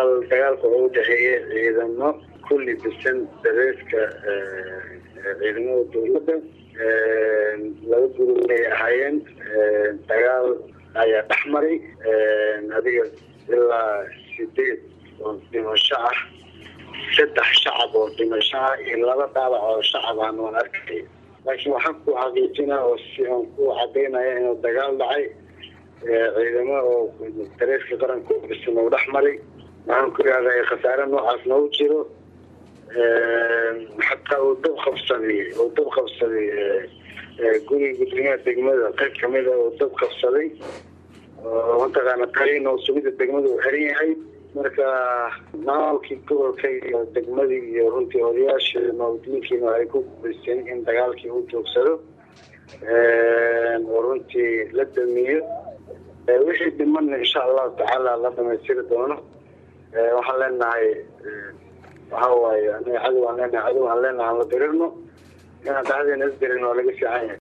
walaal dagaalka oo udhexeeya ciidamo kulli bisan dareeska ciidamada dowladda laba gurub ay ahaayeen dagaal ayaa dhex maray adiga ilaa sideed oo dhimasho ah saddex shacab oo dhimasho ah iyo laba dhaawac oo shacab aan waan arkay laakiin waxaan ku xaqiijinaa oo si aan ku cadaynaya inuu dagaal dhacay ciidamo oo dareeska qaranka bisan oo dhex maray waxaan ku ihahdaa khasaare noocaas noogu jiro xataa uu dab qabsaday uu dab qabsaday guriga gudoomiyaha degmada qayb kamida uu dab qabsaday oo mataqaana taliin oo sugida degmada uu xiran yahay marka maamulkii gobolka iyo degmadii iyo runtii odayaashii mawdinkiina ay ku guuleysteen in dagaalkii uu joogsado oo runtii la damiyo wixii dhimanna insha allahu tacaala la dhamaystiri doono waxaan leenahay waxa waaye aniga cadow aan leenahay cadow aan leenahay aan la dirirno inaan dhexdeena isdirin waa laga fiican yahay